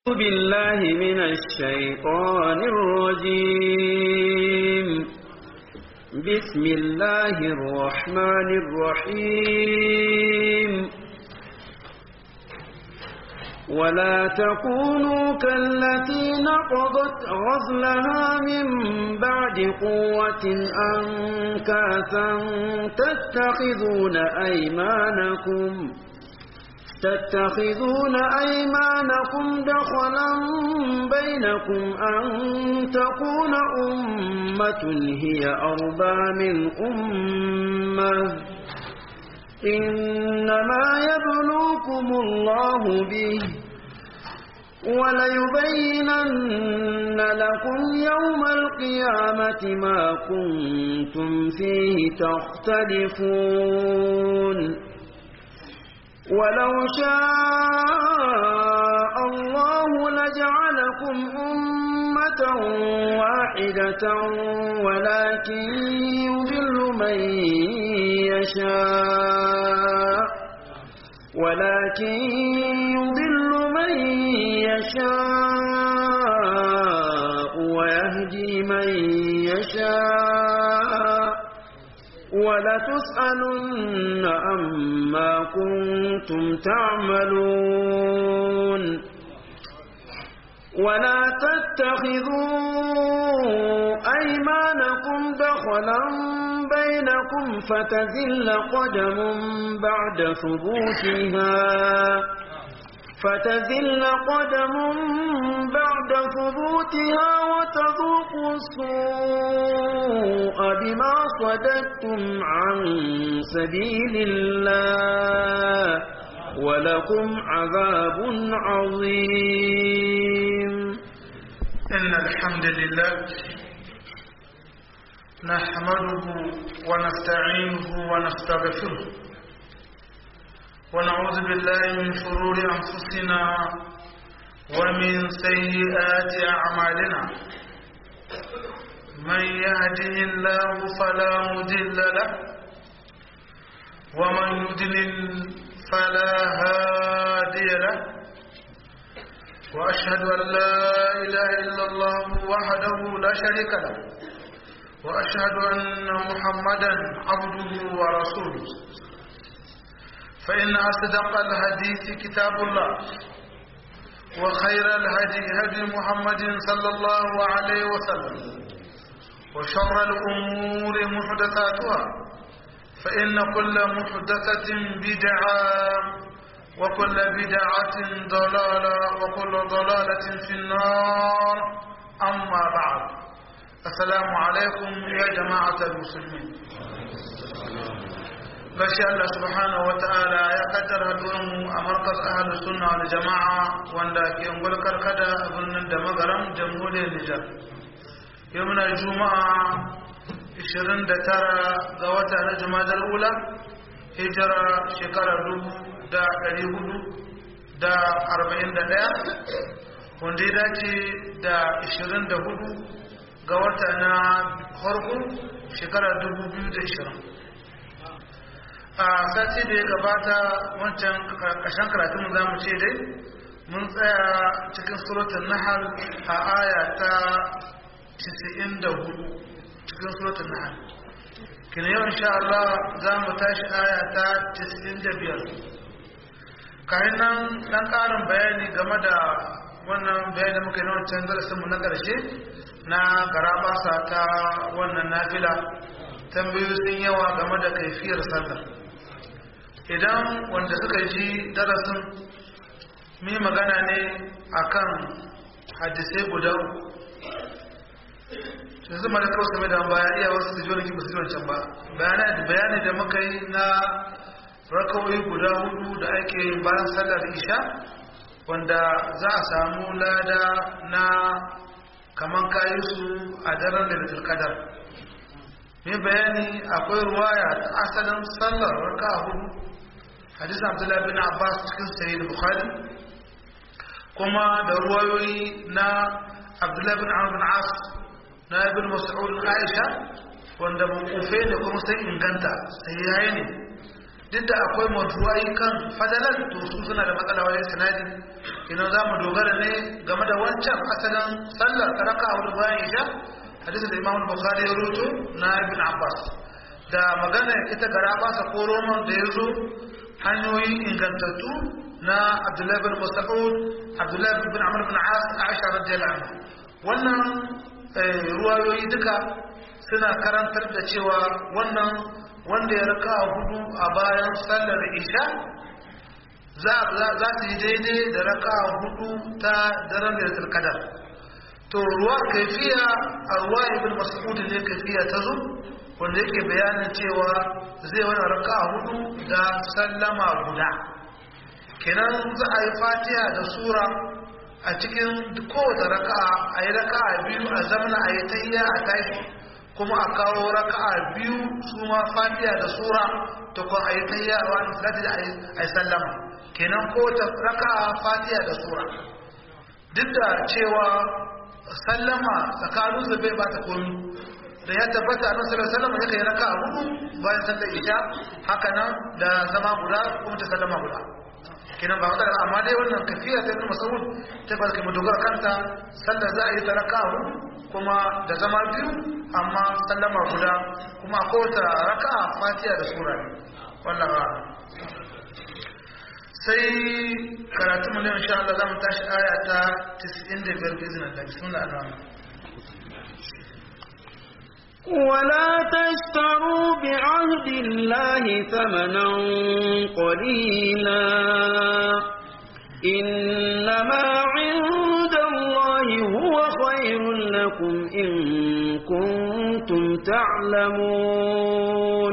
بالله من الشيطان الرجيم بسم الله الرحمن الرحيم ولا تكونوا كالتي نقضت غزلها من بعد قوة أنكاثا تتخذون أيمانكم تتخذون أيمانكم دخلا بينكم أن تكون أمة هي أربى من أمة إنما يبلوكم الله به وليبينن لكم يوم القيامة ما كنتم فيه تختلفون ولو شاء الله لجعلكم أمة واحدة ولكن يضل من يشاء ولكن يضل من يشاء ويهدي من يشاء ولتسألن عما كنتم تعملون ولا تتخذوا أيمانكم دخلا بينكم فتزل قدم بعد ثبوتها فتزل قدم بعد ثبوتها وتذوقوا السوء بما صددتم عن سبيل الله ولكم عذاب عظيم إن الحمد لله نحمده ونستعينه ونستغفره ونعوذ بالله من شرور أنفسنا ومن سيئات أعمالنا من يهده الله فلا مضل له ومن يضلل فلا هادي له وأشهد أن لا إله إلا الله وحده لا شريك له وأشهد أن محمدا عبده ورسوله فإن أصدق الحديث كتاب الله وخير الهدي هدي محمد صلى الله عليه وسلم وشر الأمور محدثاتها فإن كل محدثة بدعة وكل بدعة ضلالة وكل ضلالة في النار أما بعد السلام عليكم يا جماعة المسلمين gashi Allah subhanahu wa ta'ala ya kaddara mu a markaz ahlu sunna wal jama'a wanda ke ungulkar kada a birnin da magaram jamhuriyar Nijar yau muna juma'a 29 ga wata na jumadar ula hijira shekarar dubu da ɗari hudu da arba'in da ɗaya wanda ya dace da 24 ga wata na farko shekarar dubu biyu da ishirin a sati da ya gabata wancan ƙarshen karatun za mu ce dai mun tsaya cikin suratun nahal a aya ta 94 cikin suratun nahal kina yau insha Allah za mu tashi aya ta 95 kayan nan ɗan ƙarin bayani game da wannan bayani da muka yi na wancan darasinmu na ƙarshe na garabasa ta wannan nafila tambayoyi sun yawa game da kaifiyar sallah idan wanda suka ji darasin mi magana ne akan hadisai guda su zama da kawai same da baya iya wasu su ji wani kibu su ji wancan ba bayani da muka yi na rakawai guda hudu da ake bayan sallar isha wanda za a samu lada na kaman kayi su a daren da kadar mai bayani akwai ruwaya ta asalin sallar raka hudu hadis abdullahi bin abbas cikin sayi da bukhari kuma da ruwayoyi na abdullahi bin amr bin as na ibn mas'ud aisha wanda mukufe ne kuma sai inganta sai yayi ne duk da akwai mawdu'ai kan fadalar to su suna da matsala wajen sanadi idan za mu dogara ne game da wancan asalin sallar karaka a wurin bayan isha hadisin da imam bukhari ya rubuto na ibn abbas da magana ita gara basa ko roman da ya zo hanyoyi ingantattu na abdullahi bin mas'ud abdullahi bin amr bin as aisha radiyallahu anha wannan ruwayoyi duka suna karantar da cewa wannan wanda ya raka hudu a bayan sallar isha za su yi daidai da raka hudu ta daren da kadar to ruwa kaifiya a ruwa ibn mas'ud ne kaifiya ta zo wanda yake bayanin cewa zai wani raka hudu da sallama guda kenan za a yi fatiha da sura a cikin kowace raka'a a yi raka'a biyu a zamana a yi tayya a tashi kuma a kawo raka'a biyu su ma fatiha da sura ta kuma a yi tayya a wani salati da a yi sallama kenan kowace raka'a fatiha da sura duk da cewa sallama tsakanin su bai bata komi da ya tabbata a nan sallar sallama ya kai raka'a hudu bayan sallar isha haka nan da zama guda kuma ta sallama guda kenan ba matsala amma dai wannan kafiya ta ibn mas'ud ta ba kai dogara kanta sallar za a yi taraka kuma da zama biyu amma sallama guda kuma ko ta raka'a fatiha da sura ne wannan ba sai karatu mu ne insha Allah zamu tashi aya ta 95 bizin Allah bismillah ar-rahman ولا تشتروا بعهد الله ثمنا قليلا إنما عند الله هو خير لكم إن كنتم تعلمون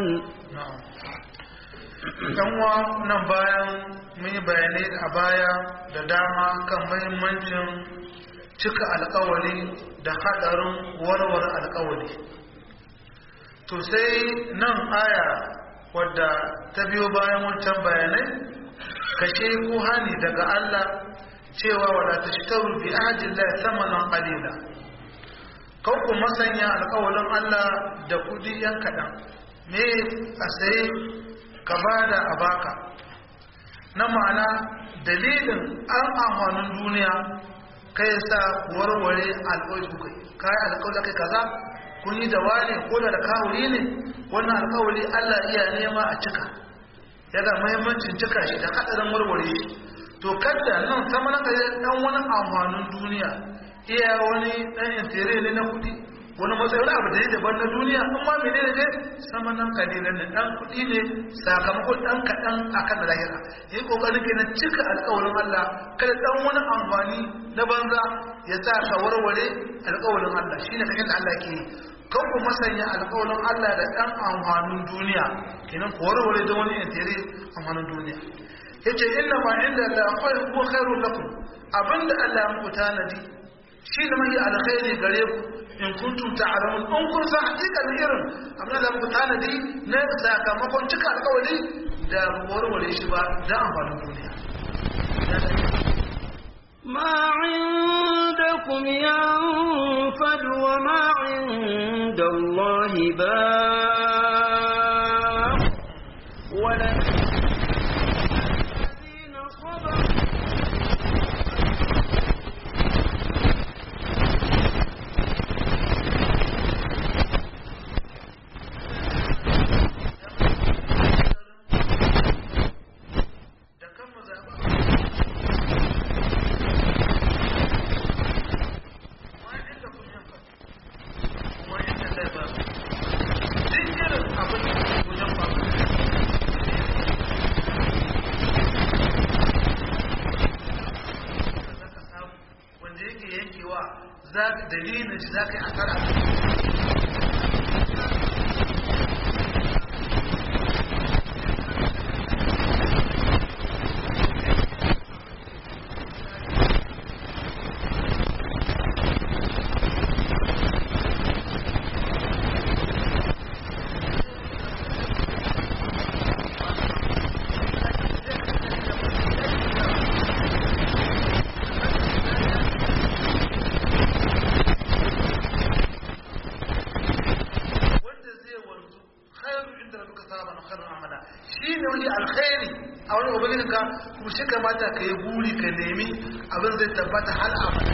kanwa nan bayan mun yi bayanai a baya da dama kan mahimmancin cika alkawari da hadarin warware alkawari to sai nan aya wadda ta biyo bayan wancan bayanai kashe ko hani daga Allah cewa wala tashtaru bi ahdillahi thamanan qalila kau ku masanya alƙawarin Allah da kudi yan kaɗan me a sai ka bada a baka na ma'ana dalilin an amfanin duniya kai sa warware alƙawari kai kai alƙawari kai kaza kun yi da wane ko da kawuri ne wannan alkawari Allah iya nema a cika yana muhimmancin cika shi da hadarin warware shi to kadda nan sama na kai dan wani amfanin duniya iya wani dan intere ne na kudi wani matsayi abu da daban na duniya amma menene ne sama nan kalilan ne dan kudi ne sakamakon dan kadan akan lahira yi kokarin kenan cika alkawarin Allah kada dan wani amfani na banza ya sa ka warware alkawarin Allah shine kakin da Allah ke yi kan ku masanya alƙawarin Allah da ɗan amfanin duniya kenan ku warware da wani intere amfanin duniya yace inna ma inda Allah akwai huwa khairul lakum abinda Allah ya muku tanadi shi ne mai alkhairi gare ku in kuntum ta'lamun in kun san hakikan irin abinda Allah ya muku tanadi na sakamakon cika alƙawari da warware shi ba da amfanin duniya ما عندكم ينفد وما عند الله باق ولا الذين صبروا dalilin shi za ka yi asara kuma shi kamata ka yi buri ka nemi abin zai tabbata hal abada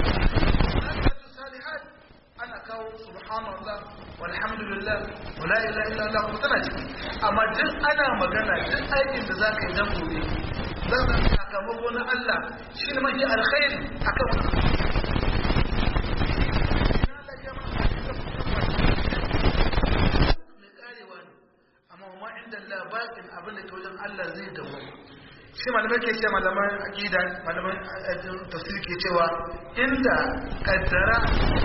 ana kawo subhanallah walhamdulillah wala ilaha illallah kuma tana ciki amma duk ana magana duk aikin da zaka yi dan gobe za ka sakamako na Allah shi ne mafi alkhairi akan wannan amma ma inda Allah bakin abin da ke wajen Allah zai dawo shi malamai ke ce malaman aqida malaman tafsir ke cewa inda kaddara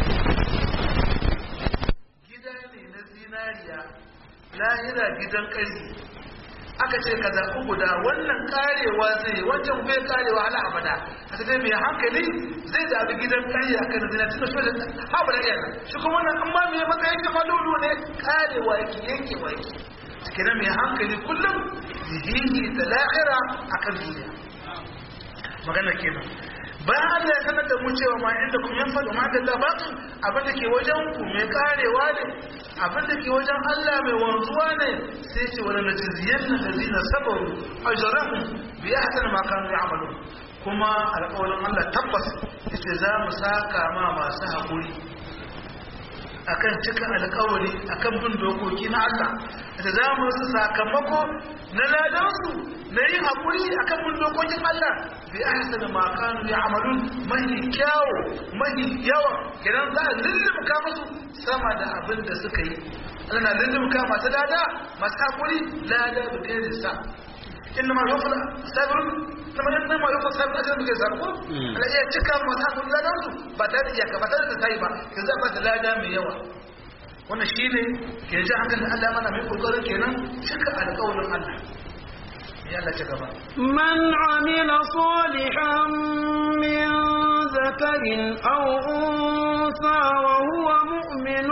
gida ne na zinariya lahira gidan ƙarfi aka ce ka zaɓi guda wannan karewa zai wancan bai karewa hala abada a tafi mai hankali zai zaɓi gidan ƙarfi a kan zina tun da shi da haɓu da yana shi kuma wannan amma mai matsayin kama lulu ne karewa yake yankewa yake cikin mai hankali kullum zihihi da lahira a kan duniya magana kenan bayan Allah ya sanar da mu cewa ma inda kuma yan faɗo ma da labarin abin da ke wajen ku mai karewa ne abin da ke wajen Allah mai wanzuwa ne sai ce wani najiziyan na da zina sabaru a jarahun bi ya hasan ma kanu ya amalu kuma alƙawarin Allah tabbas yace za mu saka ma masu haƙuri akan cika alƙawari akan bin dokoki na Allah da za mu su sakamako na ladansu na yin haƙuri akan bin dokokin Allah bi ahsan ma kanu ya'malun mahi kyawo mahi yawa idan za a lullumka musu sama da abin da suka yi Allah na lullumka masu lada masu haƙuri lada da gairin sa inna ma yufa sabirun kamar yadda ma yufa sabirun ajiyar muke zarko ala iya cika masu haƙuri ladansu ba tare da iyaka ba tare da sai ba ka zaɓa da lada mai yawa wannan shi ne ke ji hankali Allah mana mai kokarin kenan cika alƙawarin Allah ya Allah ci gaba من عمل صالحا من ذكر أو أنثى وهو مؤمن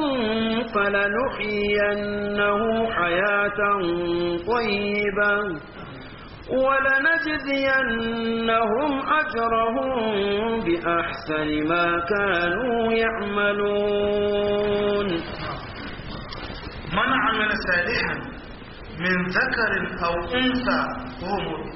فلنحيينه حياة طيبة ولنجزينهم أجرهم بأحسن ما كانوا يعملون من عمل صالحا من ذكر أو أنثى وهو مؤمن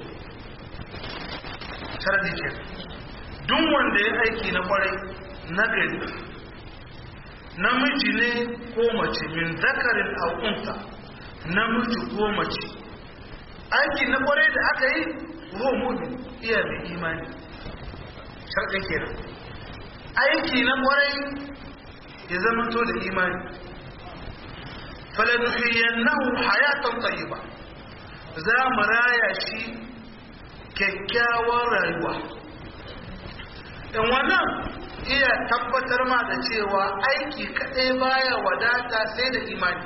sharadi ke duk wanda ya aiki na kwarai na gari namiji ne ko mace min zakarin au unsa namiji ko mace aiki na kwarai da aka yi ko mu'min iya mai imani sharadin kenan aiki na kwarai ya zama to da imani falanuhiyannahu hayatan tayyiba za mu raya shi kyakkyawar rayuwa in wannan iya tabbatar ma da cewa aiki kadai baya wadata sai da imani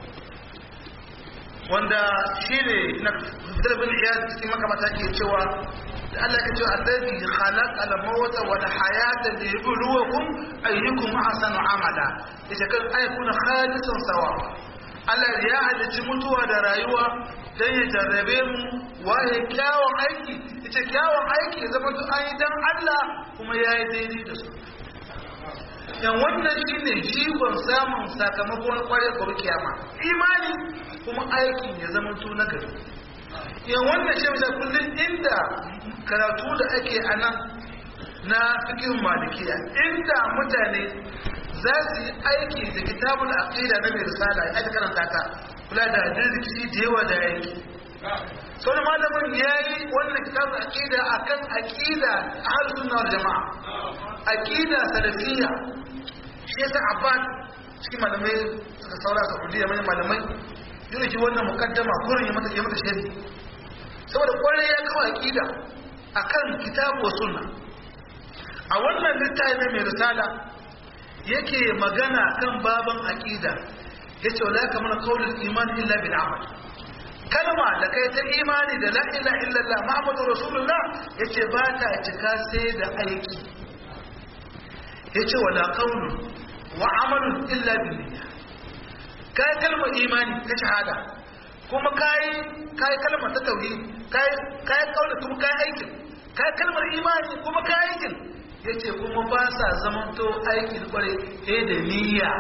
wanda shi ne na fitar bin iya cikin makamata ke cewa da Allah ka ce allazi khalaq al-mawta wal hayata liyabluwakum ayyukum ahsanu amala yace kan ayyukuna khalisan sawa Allah ya halicci mutuwa da rayuwa don ya jarrabe mu waye kyawun aiki ita kyawun aiki ya zama duk an yi don Allah kuma ya yi daidai da su yan wannan shi ne jigon samun sakamakon kwarai kwarai kiyama imani kuma aikin ya zama to na gari yan wannan shi mai kullum inda karatu da ake a nan na fikin malikiya inda mutane za su yi aiki da kitabul aqida na mai risala ya aka karanta ta kula da rikici da yawa da yanki sau da malamin ya yi wannan kitabul aqida akan aqida ahlus sunna wal jamaa aqida salafiyya shi yasa abbas cikin malamai suka saura saudiya manyan malamai yana ji wannan mukaddama kurin ya mata ya mata shari saboda kwarai ya kawo aqida akan kitabu wa sunna a wannan littafi mai risala yake magana kan baban aqida yace wala kamar qaulul iman illa bil amal kalma da kai ta imani da la ilaha illallah muhammadur rasulullah yace ba ta cika sai da aiki yace wala qaulu wa amalun illa bil niyya kai kalma imani ta shahada kuma kai kai kalma ta tauhid kai kai kaula kuma kai aikin kai kalmar imani kuma kai aikin ya ce kuma ba sa zamanto aikin kwarai ɗaya da niyya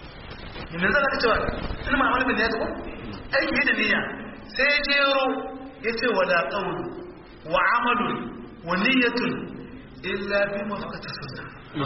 yanzu zan ka cewa ina ma wani bin ya zuwa aiki da niyya sai jero yace wala qawlu wa amalun wa niyyatun illa bi mafaqati sunnah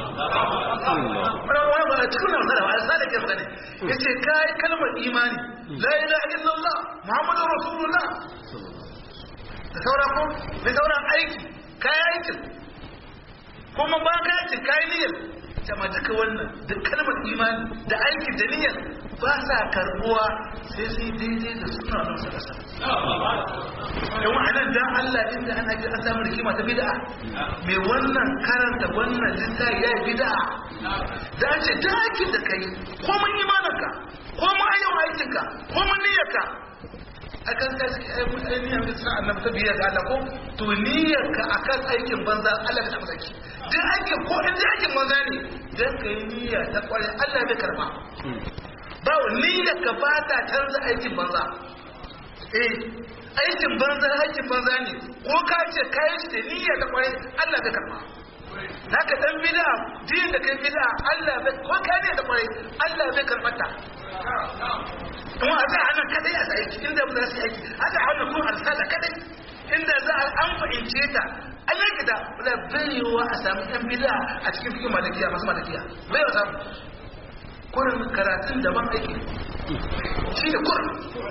wani ba a cikin nan sarawa a sada ke sani ya ce kayi kalmar imani la ilaha illallah muhammadu rasulullah da sauran ko da sauran aiki kayi aikin kuma ba ka aikin kayi niyyar jama duka wannan da kalmar imani da aiki da niyyar ba sa karbuwa sai sai daidai da suna nan sa kasa yawan anan dan Allah inda ana ji an samu rikima ta bid'a mai wannan karanta wannan littafi ya yi bid'a da an ce duk aikin da kai ko mun imaninka ko mun ayyau aikinka ko mun niyyarka akan ka shi ainihin da suna annabi ta biyar da Allah ko to niyyarka akan aikin banza Allah ya saki duk aikin ko in duk aikin banza ne dan kai niyya ta kware Allah bai karba ba niyyarka ba ta canza aikin banza eh aikin banza aikin banza ne ko ka ce kai shi da niyya ta kware Allah bai karba naka dan bid'a din da kai bid'a Allah bai ko kai ne da kware Allah bai karbata kuma a za a nan kadai a aiki inda ba za su yi aiki a za a wannan kuma alsada kadai inda za a an fahimce ta an yi gida wadda bai yiwuwa a sami yan bida a cikin fikin malakiya masu malakiya bai yiwuwa samu kurin karatun daban aiki shi ne kurin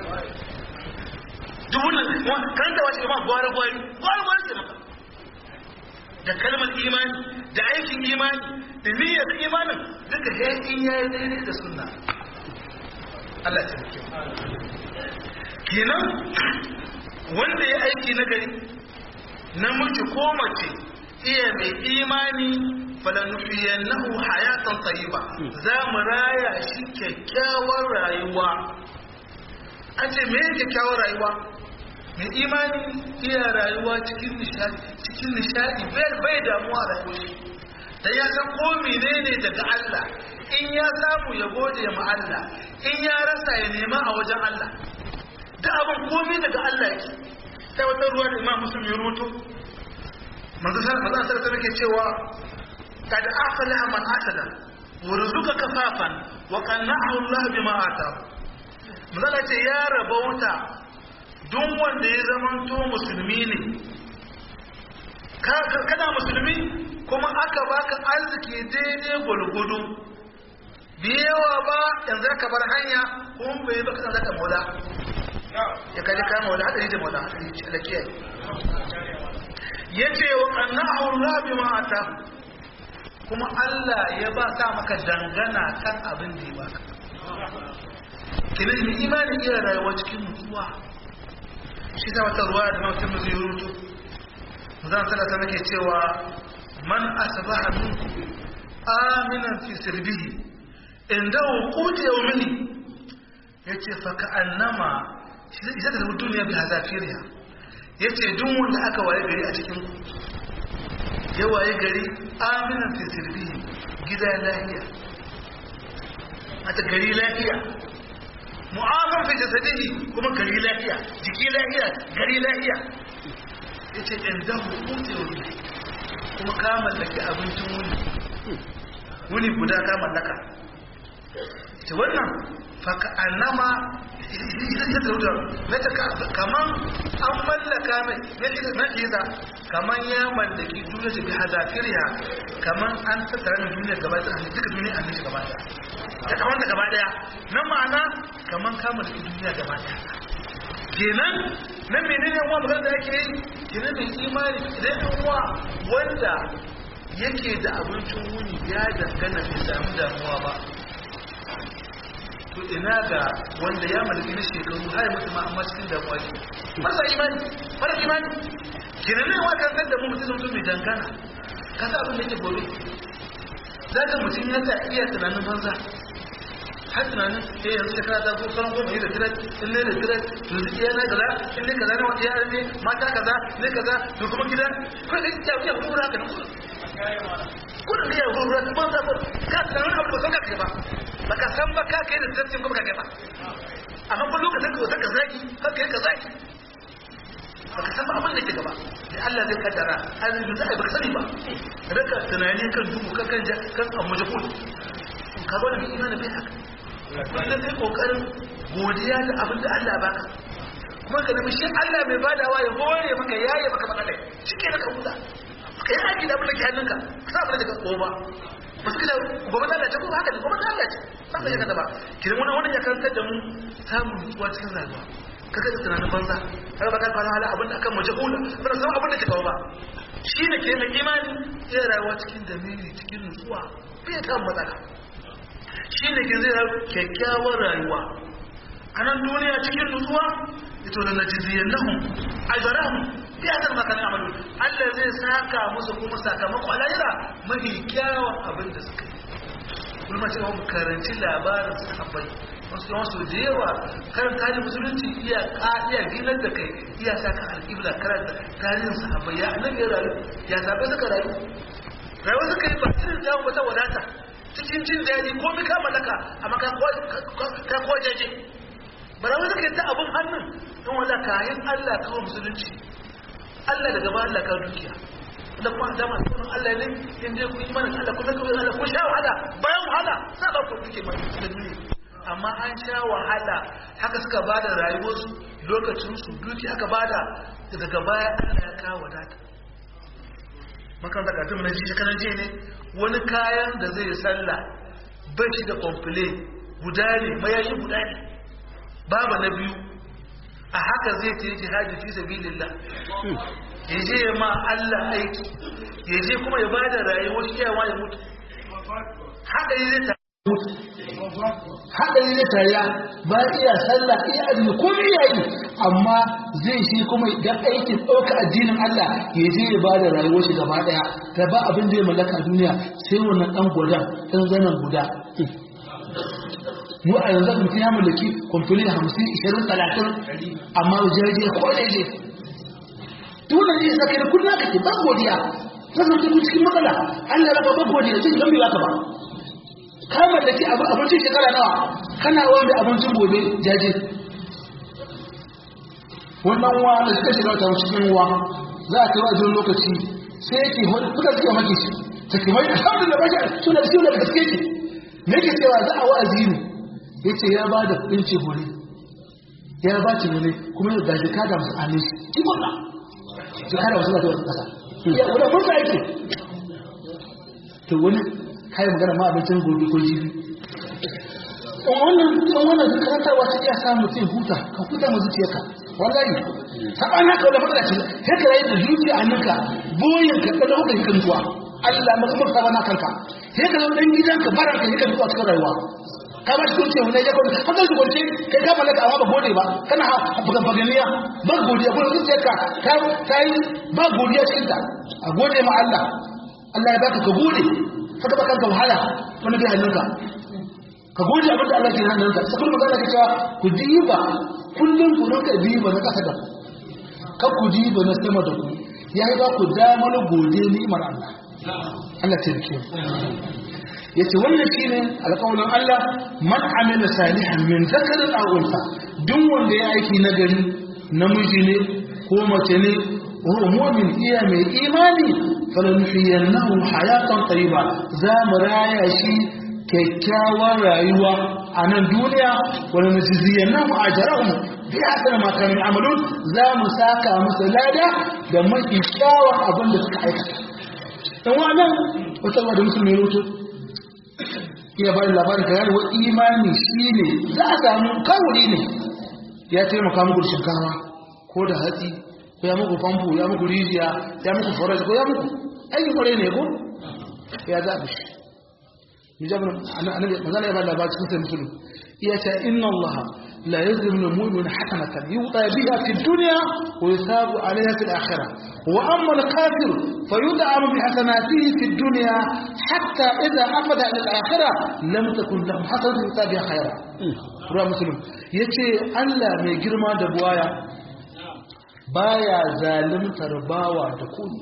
dubunan karanta wace imam gwara gwari gwara gwari ke maka da kalmar imani da aikin imani da niyyar imanin duka in yayi daidai da sunna Allah ta rike kenan wanda ya aiki na gari namiji ko mace iya mai imani falanufiyannahu hayatan tayyiba za mu raya shi kyakkyawar rayuwa an ce me kyakkyawar rayuwa mai imani iya rayuwa cikin nishadi cikin nishadi bai damuwa rayuwa dan ya san ko menene daga Allah in ya samu ya gode ma Allah in ya rasa ya nema a wajen Allah da abin komai daga Allah yake sai wata ruwa da Imam Muslim ya rubuto manzo sallallahu alaihi wasallam yake cewa kad aflaha man asada wa ruzuka kafafan wa qanna'ahu Allah bima atahu manzo ce ya rabauta duk wanda ya zamanto musulmi ne kana musulmi kuma aka baka arziki daidai gulgudu biyawa ba yanzu ka bar hanya kuma bai baka san zaka mola ya kaji kama wala hadari da mola hadari ce da kiyaye yace wa annahu Allah bima ata kuma Allah ya ba sa maka dangana kan abin da ya baka kinin ni imani iya rayuwa cikin mutuwa shi ta wata ruwa da mutum zai rutu zan sada ta nake cewa man asbaha minkum aminan fi sirbihi inda hukuti yaumini yace fa ka annama ita da duniya bi hazafiriya yace duk wanda aka waye gari a cikin ku ya waye gari aminan fi sirbihi gida lafiya mata gari lafiya mu'afan fi jasadihi kuma gari lafiya jiki lafiya gari lafiya yace inda hukuti yaumini kuma ka mallaki abincin wuni wuni guda ka mallaka ce wannan faka annama ita da wuta na ta kaman an mallaka mai na iza kaman ya mallaki duniya ta bi hazafiriya kaman an tattara mai duniya gaba ta hannu duka duniya an gaba ta ta kaman da gaba daya na ma'ana kaman ka mallaki duniya gaba daya kenan na menene wa magana da yake yi kenan mai imani idan yan uwa wanda yake da abincin wuni ya dangana bai samu damuwa ba to ina ga wanda ya mallaki na shekaru har mutu ma amma cikin damuwa ke masa imani mara imani kenan ne wa kan da mu mutum mutum mai dangana ka sa abin da yake gobe za ka mutum ya ta iya tunanin banza har tunanin eh yanzu shekara ta ko sauran goma yi da tirat in ne da tirat yanzu iya na kaza in ne kaza ne wata yara ne mata kaza ne kaza to kuma gida ko da ya wuce hurura ka nuku kudin da ya hurura ka banza ko ka tunanin abu ba san ka kai ba ba ka san ba ka kai da tirat ko ba ka kai ba amma ko lokacin ka wata ka zaki ka kai ka zaki baka san ba abin da ke gaba da Allah zai kaddara arziki za a yi baka sani ba raka tunani kan duhu kan kan kan amujahul ka zo da imani bai haka wannan kai kokarin godiya da abin da Allah baka kuma ka nemi shi Allah mai badawa ya hore maka yaye maka matsalai shi ke ka huta ka yi aiki da abin da ke hannunka ka sa abin da ka tsoma ba su kila gobe ta lalace ko haka ne gobe ta lalace ba ka yaka ba kiran wani wani ya karantar da mu samun nutsuwa cikin rayuwa ka ga tunanin banza ka ba ka kwana hala abin da akan mace hula ba da san abin da ke kawo ba shi ne ke mai imani ya rayuwa cikin damiri cikin nutsuwa bai ta matsala shi ne ke zai kyakkyawar rayuwa a nan duniya cikin nutsuwa ito da najiziyan nahun ajarahun ya zan maka na amalu allah zai saka musu kuma sakamako a lahira mafi kyawun abin da suka yi kuma cewa mu karanci labarin sahabbai wasu yawan su da yawa karin tarihin musulunci iya iya ginar da kai iya sa ka alƙibla karanta tarihin sahabbai ya annabi ya rayu ya sabai suka rayu rayuwa suka yi ba irin jawon wata wadata cikin jin daɗi ko mi ka mallaka amma ka kwajeje ba rayuwa suka yi ta abin hannun don wanda kayan allah kawo musulunci allah daga ba allah ka dukiya da kuma dama sunan Allah ne in dai ku yi mana Allah ku zaka Allah ku sha wahala bayan wahala sai ba ku duke mai musulmi amma an sha wahala haka suka bada rayuwarsu lokacin su duki aka bada daga baya Allah ya kawo wadata makan daga tun naji shi kanan je ne wani kayan da zai sallah bai shi da complain guda ne mayayi guda ne babu na biyu a haka zai ta yi jihadi fi sabilillah ya je ya ma Allah aiki ya je kuma ya bada rayuwar shi yawa ya mutu haka yi zai haɗari na tariya ba iya sallah iya azumi ko iya yi amma zai shi kuma idan aikin ɗauka addinin Allah ya je ya bada rayuwar shi gaba ɗaya ta ba abin da ya mallaka a duniya sai wannan ɗan gwada ɗan zanen guda mu a yanzu mutum ya mallaki kwamfuli hamsin ishirin talatin amma jaje ko daidai tunan ne saka da kullum kake ba godiya ta zama cikin matsala Allah raba ba godiya sai gambe ba ka ba ka mallaki abincin shekara nawa kana wanda abincin gobe jaje wannan wa da suka shiga ta cikin wa za a kai wajen lokaci sai yake kuka suke maki shi ta ke mai alhamdulillah ba shi suna da suna da gaske ki me ke cewa za a wa'azi ne yace ya ba da ɗinci hore ya ba ci ne kuma ya gaji ka da musu amin shi ki kuɗa ki kada wasu da wata ƙasa ya kuɗa mun sa yake to wani kai magana ma abincin gobe ko jibi in wannan in wannan karantarwa ta iya samu mutum huta ka huta mu zuciyarka wallahi saban haka wala matsala ce sai ka rayu da zuciya a ninka boyin ka kada kuka yi kantuwa Allah maka maka sabana kanka sai ka zo dan gidanka baranka yi kantuwa cikin rayuwa ka ba shi kunce wani ya kwanci haka su kwanci kai ka mallaka amma ba gode ba kana bugan baganiya ba godiya ko zuciyarka ta yi ba godiya cikin ta a gode ma Allah Allah ya baka ka gode saka baka da wahala wani bai hannunka ka gode abin da Allah ke hannunka sai kuma magana ke cewa ku diba kullum ku rinka diba na kasa da ka ku diba na sama da ku ya yi ba ku damar gode ni'imar Allah Allah ta rike yace wannan shine alƙawarin Allah man amila salihan min zakarin aw unsa duk wanda ya aiki nagari namiji ne ko mace ne wa mu'min iya mai imani falanuhiyannahu hayatan tayyiba za mu raya shi kyakkyawar rayuwa a nan duniya wani najiziyannahu ajrahum bi hasana ma kanu amalun za mu saka musu lada da mafi kyawun abin da suka aikata dan wannan wata da musulmi rutu iya bada labarin ka yarwa imani shine za a samu kawuri ne ya taimaka muku da shinkawa ko da hatsi ko ya muku famfo ya muku rijiya ya muku forest ko ya muku aikin kwarai ne ko ya zaɓi shi mijabin annabi mazala ya ba labar cikin sai musulun iya ce inna allaha la yazlimu lil mu'min hasanatan yuta biha fi dunya wa yusabu alayha fi al-akhirah wa amma al-kafir fayud'amu bi hasanatihi fi dunya hatta idha afada ila al-akhirah lam takun lahu hasanatun yuta biha khayra ruwa muslim yace Allah mai girma da buwaya baya zalimtar bawa da kuni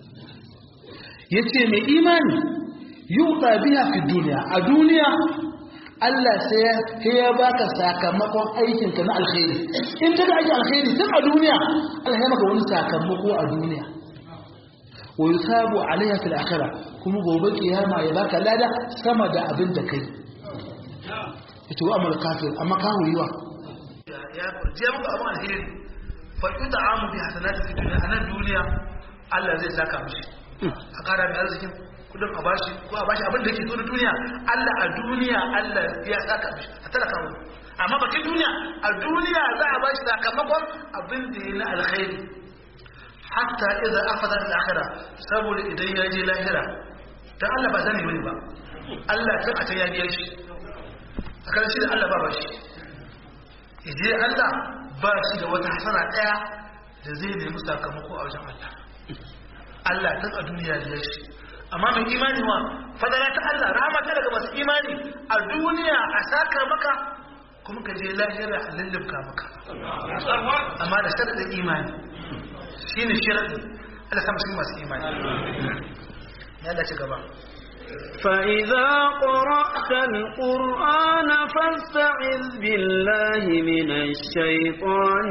yace mai imani yuta biya fi duniya a duniya Allah sai ya baka sakamakon aikinka na alkhairi in ka aiki alkhairi tun a duniya Allah ya maka wani sakamako a duniya wa yusabu alaiha fil akhirah kuma gobe kiyama ya baka lada sama da abin da kai yace wa amal kafir amma ka huyiwa ya je muku abin alheri fa yut'amu bi hasanati fi dunya anan duniya Allah zai saka mishi a kara mai arzikin kudin a bashi ko a bashi abin da yake so na duniya Allah a duniya Allah ya saka mishi a talaka mu amma bakin duniya a duniya za a bashi sakamakon abin da ya na alkhairi hatta idan afada al-akhira saboda idan ya je lahira dan Allah ba zani bane ba Allah tun a can ya biya shi a kan shi da Allah ba ba shi ije Allah ba shi da wata hasana daya da zai nemi sakamako a wajen Allah Allah tun a duniya da ya shi amma mai imani wa fadala ta Allah rahama ta daga masu imani a duniya a saka maka kuma ka je lahira a lullubka maka amma da sharadin imani shine sharadin Allah sama shi masu imani ya Allah ci gaba فإذا قرأت القرآن فاستعذ بالله من الشيطان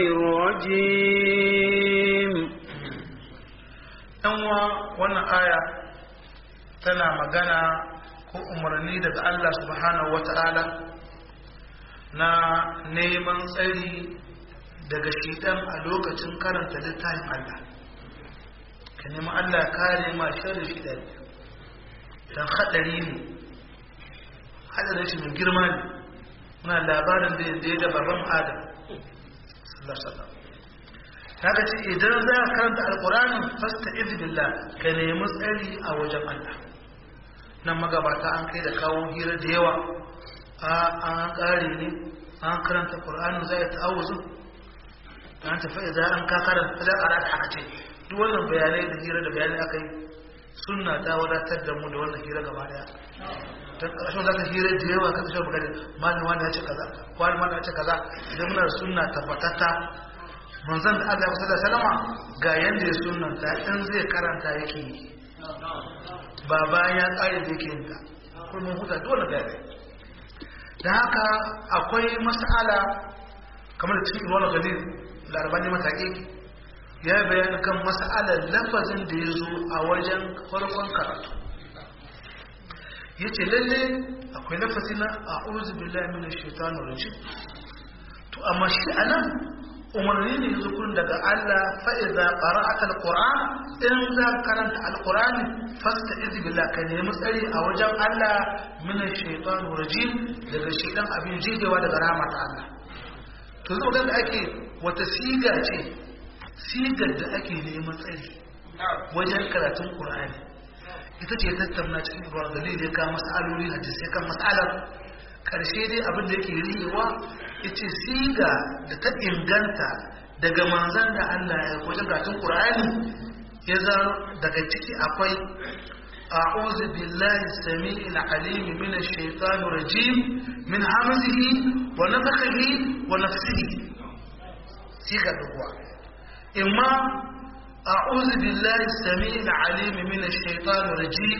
الرجيم yanwa wannan aya tana magana ko umarni daga Allah subhanahu wata'ala na neman tsari daga shidan a lokacin karanta littafin Allah ka nemi Allah kare ma sharri shidan don haɗari ne haɗarin shi mai girma ne muna labarin da yadda ya da baban adam sallallahu kaga ce idan za ka karanta alƙur'anin fasta izbillah ka nemi tsari a wajen Allah nan magabata an kai da kawo hira da yawa a an ƙare ne an karanta ƙur'anin za ya ta'awuzu an tafi idan an ka karanta za a rata haka ce duk wannan bayanai da hira da bayanai aka yi sunna ta wadatar da mu da wannan hira gaba daya ta ƙarshen za ka hira da yawa ka tashi magana malin wani ya ce kaza wani wani ya ce kaza idan muna da sunna tabbatatta manzon da Allah ya salama ga yanda ya sunnanta in zai karanta yake yi ba bayan ya tsare da yake yin ta kuma huta dole da yare da haka akwai mas'ala kamar cikin wani gani da arbani mataƙi ya yi bayani kan mas'alar lafazin da ya zo a wajen farkon karatu ya ce lalle akwai lafazi na a uzu billahi min shaitanu rajim to amma shi anan umarni ne zukurin daga Allah fa'iza qara'ata alquran in za karanta alqurani fasta izi billah ka nemi tsari a wajen Allah min shaitanir rajim daga shaitan abin jigewa daga rahmat Allah to zo da ake wata siga ce sigar da ake neman tsari wajen karatun qur'ani ita ce tattauna cikin ruwan dalili ya kawo mas'aloli hadisai kan mas'alar karshe dai abin da yake riyewa ita siga da ta inganta daga manzan da Allah ya wajen gatun Qur'ani ya zan daga ciki akwai a'udhu billahi samii'il 'aliim minash shaitanir rajim min hamzihi wa nafthihi wa nafsihi siga duwa imma a'udhu billahi samii'il 'aliim minash shaitanir rajim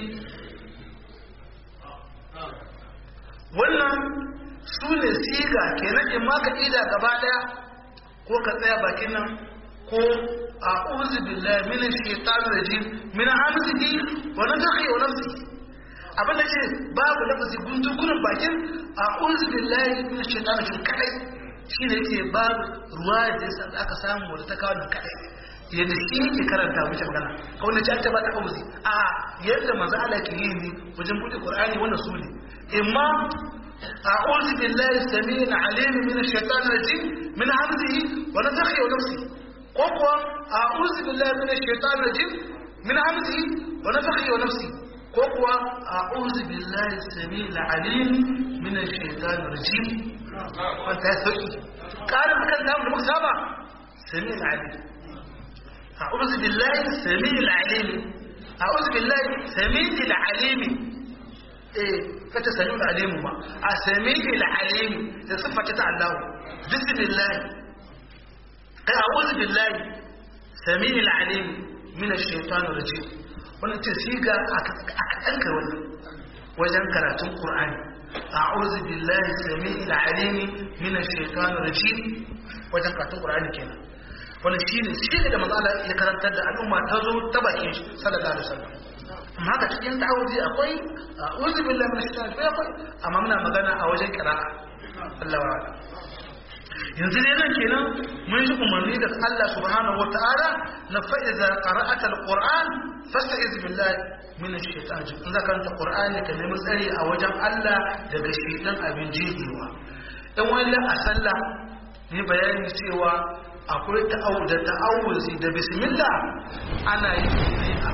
wannan su ne siga kenan in ma ka ida gaba daya ko ka tsaya bakin nan ko a uzu billahi min shaitanir rajim min hamzihi wa nafthihi wa nafsihi abin da ce babu lafazi guntu gurin bakin a uzu billahi min shaitanir rajim kadai shine yake babu ruwa da yasa aka samu wanda ta kawo nan kadai yadda shi yake karanta wuce magana kawai na ci ta ba ta auzi a yadda manzo Allah ke yi ne wajen bude Qur'ani wannan su ne imma أعوذ بالله السميع العليم من الشيطان الرجيم من همزه ونفخه ونفسه قوة أعوذ بالله من الشيطان الرجيم من همزه ونفخه ونفسه قوة أعوذ بالله السميع العليم من الشيطان الرجيم وانت هسوكي قال مكان دام المكتبة سميع العليم أعوذ بالله السميع العليم أعوذ بالله سميع العليم eh kata sami alimu ma a sami alimu da siffata ta Allah bismillah kai a'udhu billahi sami alimu min ash-shaytanir rajim wannan ce siga aka danka wannan wajen karatun Qur'ani a'udhu billahi sami alimu min ash-shaytanir rajim wajen karatun Qur'ani kenan wannan shine shi da manzo Allah ya karantar da al'umma ta zo ta bakin shi sallallahu alaihi wasallam amma haka cikin ta'awuzi akwai uzu billahi min shaitan akwai akwai amma muna magana a wajen qira'a Allah wa yanzu ne nan kenan mun ji umarni da Allah subhanahu wata'ala na fa'iza qara'ata alquran fasta'iz billahi min ash-shaytan in zaka karanta qur'ani ka nemi tsari a wajen Allah daga shaytan abin jihewa dan wani a sallah ne bayani cewa akwai ta'awud da ta'awuzi da bismillah ana yi ne a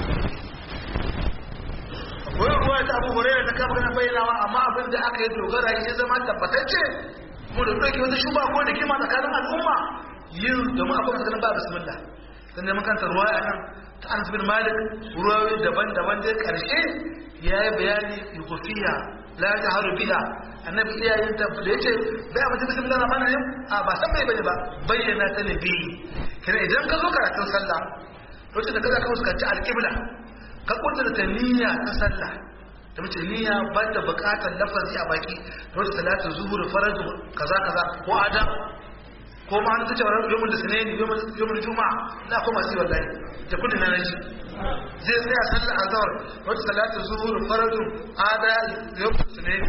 akwai ruwa ta abu hurairah ta kama kana bayyanawa amma abin da aka yi dogara ya zama tabbatacce mu da ɗauke wata shuba ko da kima tsakanin al'umma yin domin akwai masu ganin ba bismillah dan neman kanta ruwa a nan ta anas bin malik ruwayoyi daban-daban dai karshe ya yi bayani yukufiya la ta haru biya annabi iyayen ta da yace bai abin bismillah na mana yin a ba san bai bane ba bayyana ta ne bi kina idan ka zo karatun sallah lokacin da kaza ka fuskanci alƙibla ka kudurta ta niyya ta sallah da mace niyya ba da bukatar lafazi a baki da wata salatu zuhur faraju kaza kaza ko adam ko ma an tace wannan yawmul sunaini yawmul juma'a la ko masu wallahi da kudin na naji zai tsaya sallar azhar wata salatu zuhur faraju ada yawmul sunaini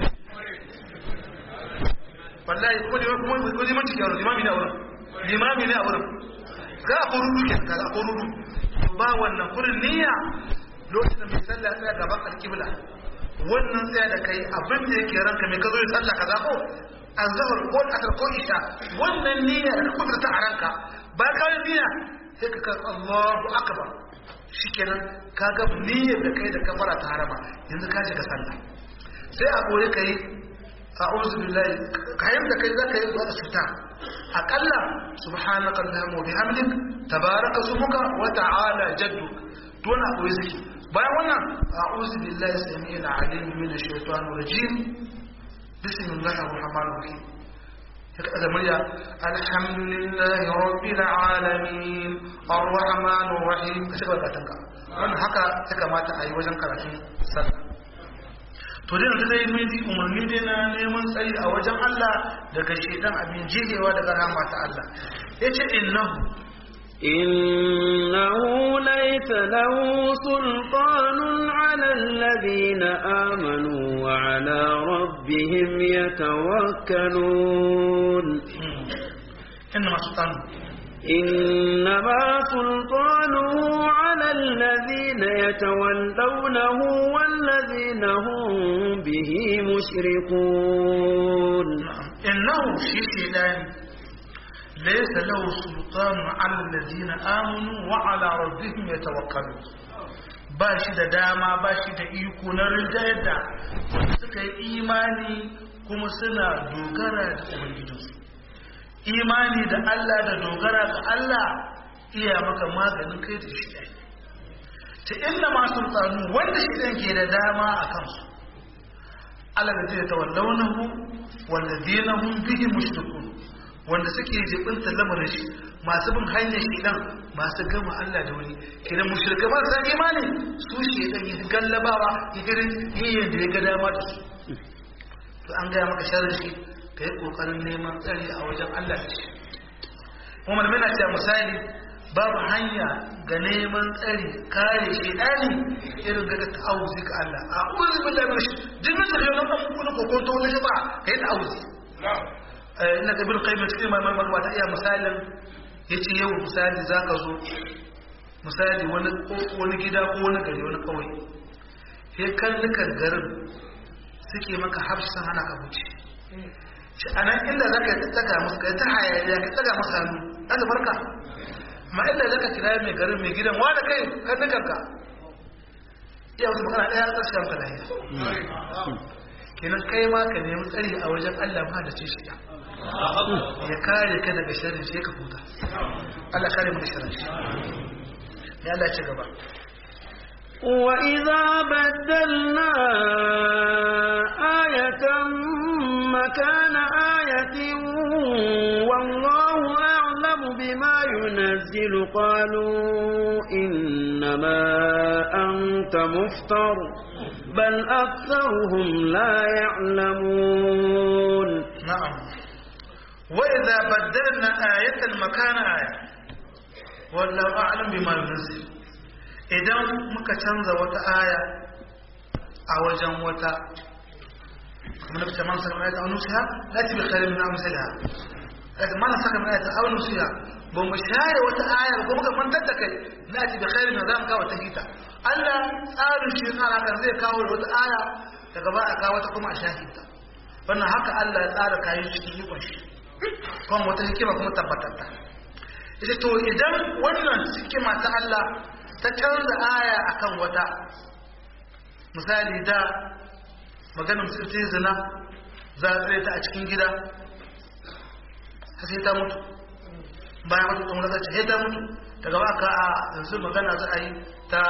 wallahi ko ne ko ko ne manci yaro limami ne a wurin limami ne a wurin ga ko rudu ke ga ko rudu ba wannan kurin niyya lokacin mai sallah tsaya gaban alkibla wannan tsaya da kai abin da yake ranka mai ka zo sallah kaza ko azhar ko asar ko isha wannan niyya da kuma ta a ranka ba ka yi niyya sai ka kan Allahu akbar shikenan ka ga niyyar da kai da kafara ta harama yanzu ka shiga sallah sai a gore kai a'udhu billahi kayan da kai zaka yi zuwa cuta akalla subhanaka allahumma wa bihamdik tabaraka smuka wa ta'ala jadduk to na koyi zaki bayan wannan a'udhu billahi samil alim min ash-shaytanir rajim bismillahir rahmanir rahim ya kada murya alhamdulillahi rabbil alamin arrahmanir rahim ka shiga batanka wannan haka ya kamata a yi wajen karatun sallah to dai yanzu dai mun umarni dai na neman tsari a wajen Allah daga shedan abin jigewa daga rahama ta Allah yace innahu إنه ليس له سلطان على الذين آمنوا وعلى ربهم يتوكلون إنما سلطانه إنما سلطانه على الذين يتولونه والذين هم به مشركون إنه شيء ليس له سلطان على الذين آمنوا وعلى ربهم يتوكلون ba shi da dama ba shi da iko na rinjayar da wanda suka yi imani kuma suna dogara da ubangijinsu imani da Allah da dogara ga Allah iya maka maganin kai da shi ɗaya ta inda masu tsanu wanda shi ɗan ke da dama a kansu Allah da zai tawallaunahu wanda zinahun bihi mushrikun wanda suke jibinta lamarin shi masu bin hanyar shedan masu gama Allah da wani kidan mushrika ba sa imani su shedan yi gallabawa irin yayin da ya ga dama da su to an gaya maka sharri shi ka yi kokarin neman tsari a wajen Allah da shi kuma malamai na cewa misali babu hanya ga neman tsari kare shedani irin ga ta'awuzi ga Allah a uzu billahi min shi jinnin da yau na kuma kokonto wani shi ba kai ta'awuzi ina ga bil qayyim cikin mai mai wata iya misalin yace yau misali zaka zo misali wani wani gida ko wani gari wani kawai sai kallukan garin suke maka hafsan hana ka wuce shi anan inda zaka yi tsaga musu kai ta hayaniya ka tsaga musu hannu Allah barka ma inda zaka kira mai garin mai gidan wa da kai kallukan ka iya wasu magana daya tsarki ka lahiya kenan kai ma ka nemi tsari a wajen Allah ma da ce shi ya kare ka daga sharrin shi ka huta Allah kare mu da sharrin shi ya Allah ci gaba وإذا بدلنا آية مكان آية والله أعلم بما ينزل قالوا إنما أنت مفتر بل أكثرهم لا يعلمون نعم وإذا بدلنا آية مكان آية والله أعلم بما ينزل idan muka canza wata aya a wajen wata kuma na fita mansa mai ta nusiha lati bi khairin min amsalha kaga mana saka mana ta aulu siya ba mu share wata ayar ko muka mantar da kai na ci da khairin da zamu kawo ta hita Allah tsarin shi tsara kan zai kawo wata aya daga ba a kawo ta kuma a shahida wannan haka Allah ya tsara kayan shi cikin ikon shi kuma wata hikima kuma tabbatar ta ita to idan wannan hikima ta Allah ta canza aya akan wata misali da maganar musulci zina za a tsare ta a cikin gida sai ta mutu bayan mutu kuma zai sai ta mutu daga baka a yanzu magana za a yi ta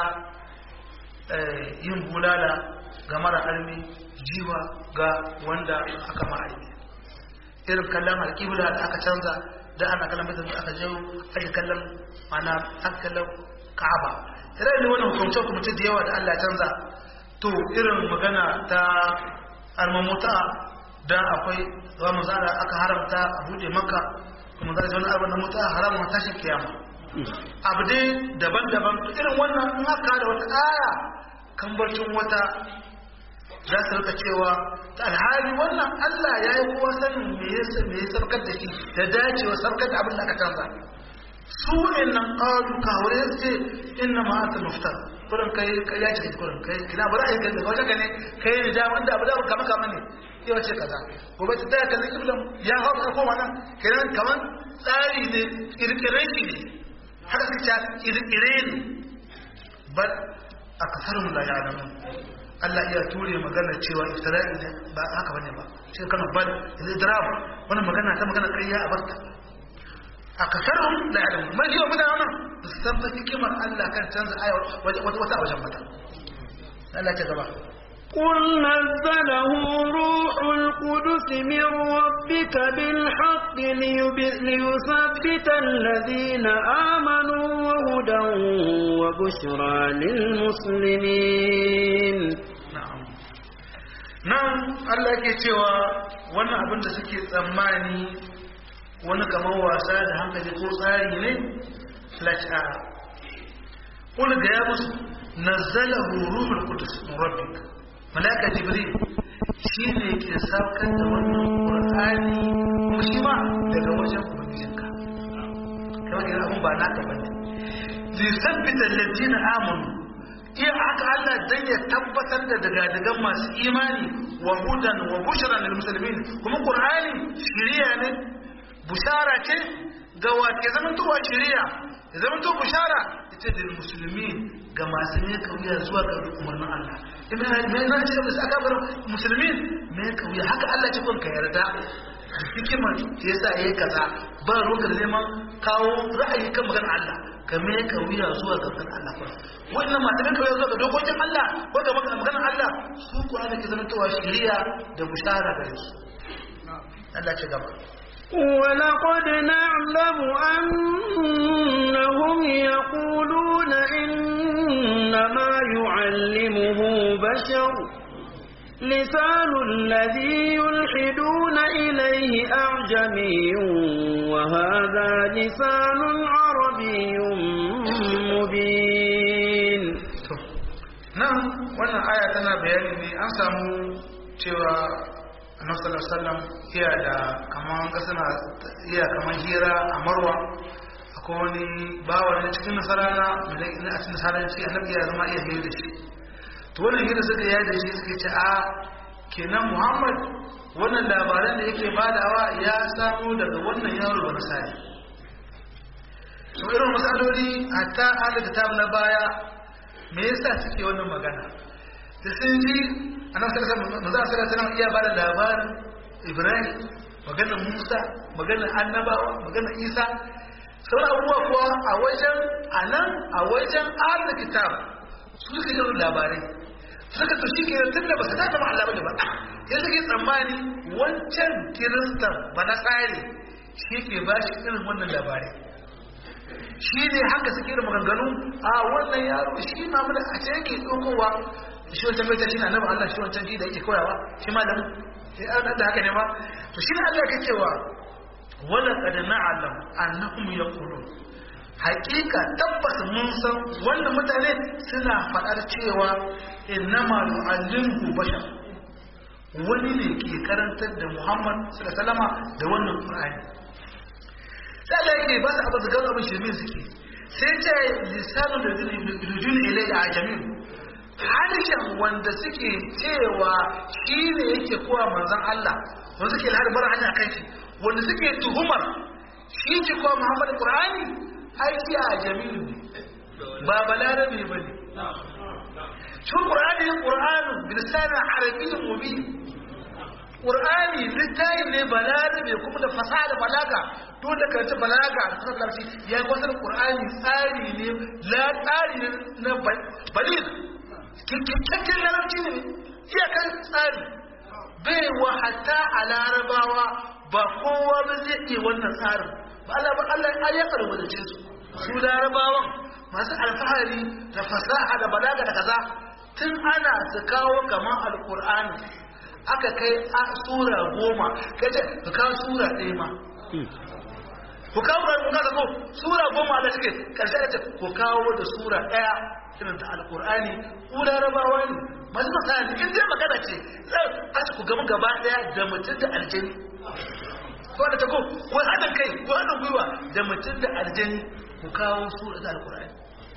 yin bulala ga mara armi jiwa ga wanda aka ma'aiki irin kallon alƙibla da aka canza da ana kallon mutum da aka jawo ake kallon mana aka kallon ka'aba irin ne wani hukumce hukumce da yawa da Allah canza to irin magana ta armamuta da akwai za mu zara aka haramta a buɗe maka kuma zara wani abin da mutu a haramun tashin kiyama abu dai daban-daban irin wannan in aka da wata aya kan barcin wata za su rika cewa ta alhali wannan Allah ya yi kowa sanin me ya me ya sarkar da shi da dacewa sarkar da abin da aka canza su nan qalu ka wure ce inna ma anta muftar kurin kai ya ce kurin kai kina ba za a yi ganda wata ka ne kai ne da wanda abu da kama kama ne yau ce kaza gobe ta daya kallon kiblan ya hau ka koma nan kiran kaman tsari ne kirkiren shi ne haka su ta kirkire ne bal a kasar mu la ya'lamun Allah iya ture magana cewa iftira'i ne ba haka bane ba shi kana bal idrab wannan magana ta magana kariya a barta a kasar mu la ya'lamun mai yau mutane nan su san hikimar Allah kan canza aya wata wata wajen mata Allah ta gaba قل نزله روح القدس من ربك بالحق ليثبت الذين آمنوا وهدى وبشرى للمسلمين na'am nan Allah ke cewa wannan abin da suke tsammani wani kamar wasa da hankali ko tsari ne lata kul ga ya musu nazzalahu ruhul qudus min rabbik malaka jibril shine ke saukar da wannan qur'ani kuma shi ma daga wajen ubangijinka kamar kira abun ba naka bane zai sabbita alladina amanu iya haka Allah dan ya tabbatar da daga masu imani wa hudan wa bushra lil muslimin kuma qur'ani shiriya ne bushara ce ga wake zaman to shiriya ya zaman to bushara ita da muslimin ga masu ne kauya zuwa ga umarnin Allah ibn me na ce da aka bar muslimin me kauya haka Allah ce kun ka yarda hikimar yasa yayi kaza ba ruwan da neman kawo ra'ayi kan maganar Allah ka me kauya zuwa ga maganar Allah wannan masu ne kauya zuwa ga dokokin Allah ko ga maganar Allah su kuwa da ke zama towa shiriya da bushara gare su Allah ce gaba ولقد نعلم أنهم يقولون إنما يعلمه بشر لسان الذي يلحدون إليه أعجمي وهذا لسان عربي مبين nan wannan aya tana bayani ne an samu cewa annabi sallallahu alaihi wasallam iya da kaman kasana iya kaman hira a marwa akwai wani bawa ne cikin nasarana mai na a cikin nasaranci annabi ya zama iya hira da shi to wannan hira suka yi da shi suka ce a kenan muhammad wannan labaran da yake badawa ya samu daga wannan yaro ba nasari to irin matsaloli hatta ahli kitab na baya me yasa suke wannan magana da sun ji annabi sallallahu alaihi wasallam iya bada labarin Ibrahim maganar Musa maganar annabawa maganar Isa sauran abubuwa kuwa a wajen anan a wajen ahlul kitab su suke yin labarai suka to shi ke tun da ba su tada Allah bane ba ya suke tsammani wancan kiristan ba na tsari shi ke ba shi irin wannan labarai shi ne haka suke da maganganu a wannan yaro shi ma mun a ce yake tsokowa shi wancan bai ta shi na nan Allah shi wancan shi da yake koyawa shi ma da sai an da haka ne ma to shi ne Allah yake cewa wala qad na'lam annahum yaqulun haqiqa tabbas mun san wannan mutane suna faɗar cewa innama yu'allimuhu bashar wani ne ke karantar da Muhammad sallallahu alaihi wasallama da wannan Qur'ani sai Allah yake ba su abin da gawo abin shirme suke sai ce lisanu da rujun ilai a jamin harshen wanda suke cewa shi ne yake kowa manzon Allah wanda suke har bar hanya kan shi wanda suke tuhumar shi ke kowa Muhammad Qur'ani aiki a jamin ba balarabe bane shi Qur'ani Qur'anu bilisanin arabiyyin mubin Qur'ani littafi ne balarabe kuma da fasaha da balaga duk da karanta balaga da suka karfi ya yi wasu Qur'ani tsari ne la tsari ne na balil kikkikin larabci ne iyakar tsari bai wa hatta a larabawa ba kowa ba zai iya wannan tsarin ba Allah ba Allah ya karɓi da su su larabawan masu alfahari da fasaha da balaga da kaza tun ana su kawo kamar alkur'ani aka kai a sura goma kace ka kawo sura ɗaya ma ku kawo da kuka ko sura goma da suke karshe da ku kawo da sura ɗaya irin ta alkur'ani ku larabawa ne masu masana in dai magana ce zai a ci ku gama gaba ɗaya da mutum da aljani ko da ta ko ko haɗin kai ko haɗin gwiwa da mutum da aljani ku kawo sura ta alkur'ani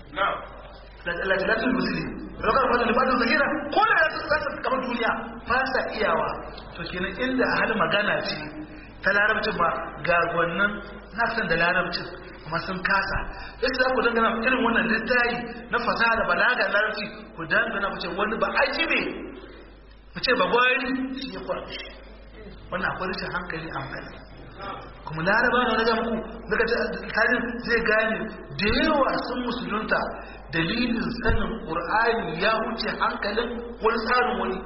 lalatul musulmi rokar fadar libatin zagira ko da ya tsasa kamar duniya ba sa iyawa to kenan inda hal magana ce ta larabcin ba ga wannan na san da larabcin kuma sun kasa yadda za ku dangana irin wannan littayi na fasaha da balaga larabci ku dangana ku ce wani ba aiki ne ku ce ba gwari shi ya kwa wannan akwai rashin hankali a hankali kuma laraba na wajen ku daga tajin zai gane da yawa sun musulunta dalilin sanin ƙur'ani ya wuce hankalin wani tsarin wani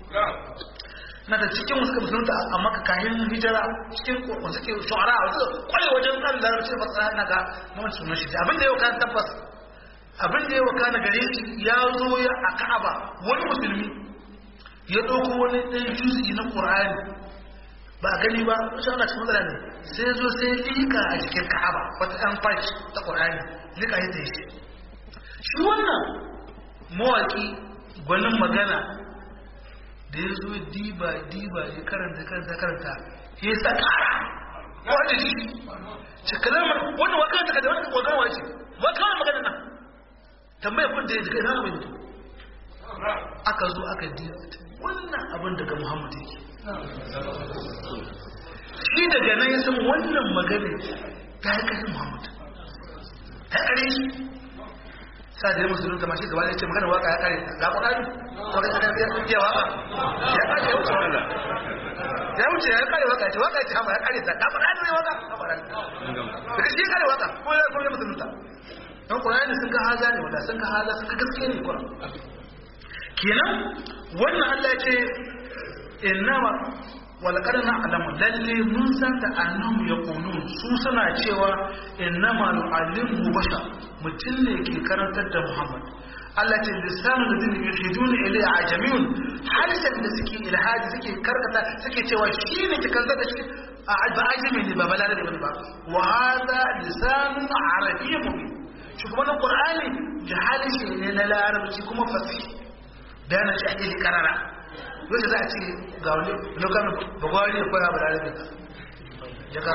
na da cikin wasu musulunta a maka kayan hijira cikin wasu ke shu'ara a wasu kwaye wajen tsarin larabci ba tsara na ga na wani sunan shi abin da yau kan tabbas abin da yau kana gare shi ya zo ya a ka'aba wani musulmi ya ɗauko wani ɗan juzi na ƙur'ani ba a gani ba shi ana cikin matsala ne sai zo sai lika a cikin ka'aba wata ɗan fashi ta ƙur'ani lika ya ta shi shi wannan mawaƙi gwanin magana da ya zo diba diba ya karanta karanta karanta ya yi sakara wanda shi ce kalamar wannan wakar ta kada wani wakar wa ce wakar magana nan tambaya kun da ya jika ina mai mutu aka zo aka diba wannan abin daga muhammadu yake shi daga nan ya san wannan magana ta yi kashin muhammadu ta kare shi sa da ya musulun ta mashi gaba da ce magana waka ya kare ga ƙwararri waka ya kare ya waka ya kare ya wuce waka ya wuce ya kare waka ce waka ce hama ya kare ta ga ƙwararri ne waka ga ƙwararri daga shi kare waka ko ya kuma musulun ta don ƙwararri sun ga haza ne wanda sun ga haza sun ga gaske ne kwa kenan wannan allah ce innama walƙar na alamu lalle mun san da annahu ya ƙunu su suna cewa innama nu'allimu basha mutum ne ke karantar da muhammad Allah ce lissanu da zini yuhiduna ilai a jami'un harshen da suke ilhaji suke karkata suke cewa shi ne ke karantar da shi a ba ajami ne ba balada da ba wa hada lisanun arabiyyu mubin shi kuma na qur'ani jahalishi ne na larabci kuma fasih da na shi ake karara wanda za a ce ga wani lokacin bagwari ya koya balarabe jaka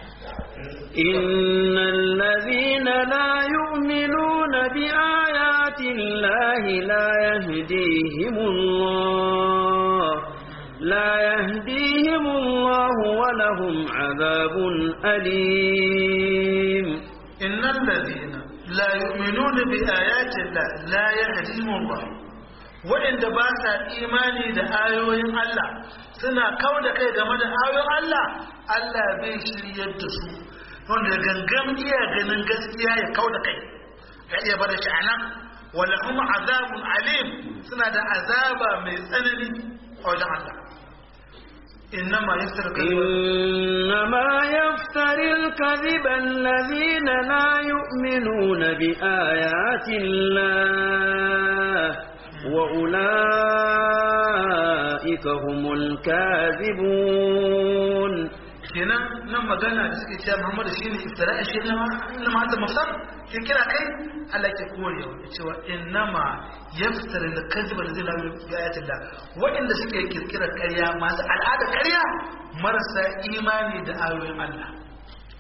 إن الذين لا يؤمنون بآيات الله لا يهديهم الله لا يهديهم الله ولهم عذاب أليم إن الذين لا يؤمنون بآيات الله لا يهديهم الله waɗanda ba sa imani da ayoyin Allah suna kawo da kai game da ayoyin Allah Allah bai shiryar da su wanda gangan iya ganin gaskiya ya kawo da kai ya iya bada shi anan wala kuma azabun alim suna da azaba mai tsanani a wajen Allah إنما يفتر إنما يفتر الكذب الذين لا يؤمنون بآيات الله وأولئك هم الكاذبون kenan nan magana da suke cewa Muhammadu shine iftira'i shi ne na ma da mafsar ke kira kai Allah ke korewa cewa innama yaftara al-kadhib alladhi la bi ayatillah wanda suke kirkira ƙarya masu al'ada ƙarya marasa imani da ayoyin Allah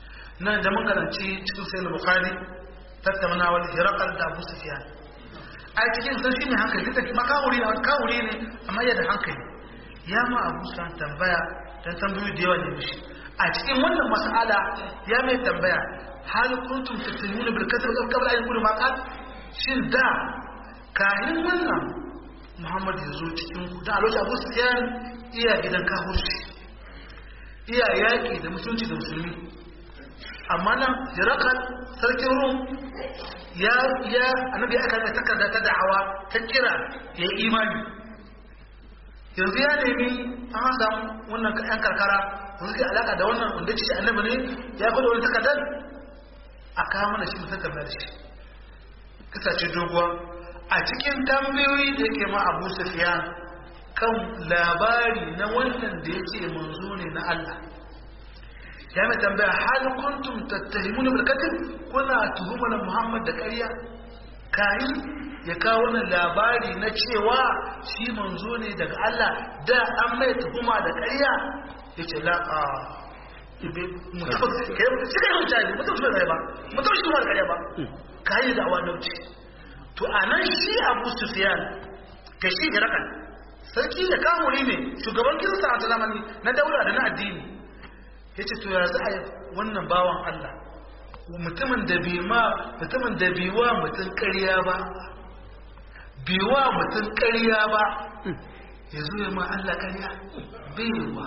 nan da mun karanci cikin sayyid bukhari tattaunawar hirakal da abu sufyan a cikin sun shi ne hankali duk da makawuri ne makawuri ne amma yadda hankali ya ma abu sufyan tambaya dan tambayoyi da yawa ne mishi a cikin wannan mas'ala ya mai tambaya hal kuntum tattalimuna bil kasr qabla an yakuna maqat shin da kayan wannan muhammad ya zo cikin ku da alwaji abu sufyan iya gidan kafirci iya yaki da musulunci da musulmi amma nan jirakal sarkin rum ya ya annabi aka da takarda ta da'awa ta kira ya yi imani yanzu ya nemi an samu wannan yan karkara wanda ke alaka da wannan wanda ce annabi ne ya kwada wani takardar a kawo mana shi mutum tambayar shi kasace doguwa a cikin tambayoyi da yake ma abu sufiyan kan labari na wannan da ya ce manzo ne na Allah ya mai tambaya hal kuntum tattahimuna bil qatl kuna tuhumar Muhammad da ƙarya kai ya kawo wannan labari na cewa shi manzo ne daga Allah da an mai tuhuma da ƙarya yace la a ibe mutum kai shi kai mutane mutum shi ba mutum shi ba ƙarya ba kai da awadauci to anan shi Abu Sufyan ga shi Hirakan sarki da kamuri ne shugaban kirista a zamani na daula da na addini ya ce to ya za a yi wannan bawan Allah mutumin da bi ma mutumin da bi wa mutum ƙarya ba bi wa mutum ƙarya ba ya zo ya ma Allah ƙarya baiwa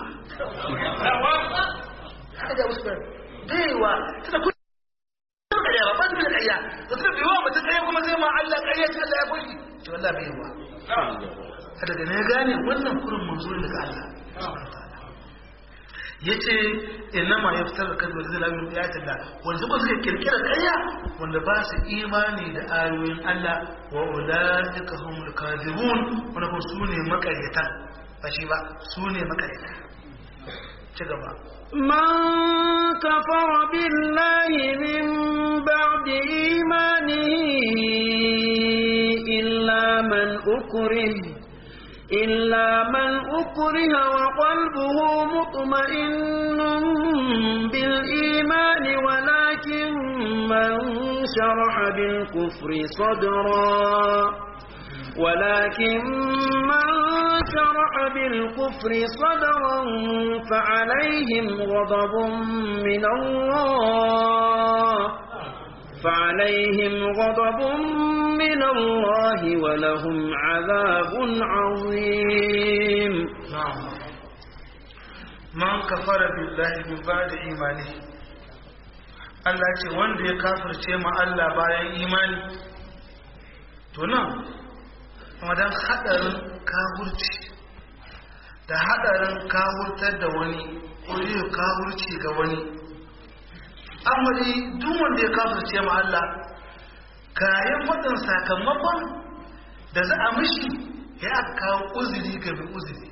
haka da wasu baiwa tana kuma ƙarya ba ba su da ƙarya da tana bi wa mutum ƙarya kuma zai ma Allah ƙarya ta Allah ya kwashi to Allah baiwa daga ne gane wannan kurin manzo daga Allah ya ce ina ma ya fitar da kan wanda zai lamin ya talla wanda suka suka kirkira kaya wanda ba su imani da ayoyin Allah wa ulaika humul kadhibun wanda kuma su ne makaryata ba shi ba su ne makaryata ci gaba من كفر بالله من بعد إيمانه إلا من أكره إلا من أكره وقلبه مطمئن بالإيمان ولكن من شرح بالكفر صدرا ولكن من شرح بالكفر صدرا فعليهم غضب من الله فعليهم غضب من الله ولهم عذاب عظيم نعم من كفر بالله من بعد إيمانه Allah ce wanda ya kafirce ma Allah bayan imani to nan wadan hadarin kafirci da hadarin kafurtar da wani ko yin kafirci ga wani amali duk wanda ya kafirce ma Allah kayan wadan sakamakon da za a mishi ya aka kawo uzuri ga mai uzuri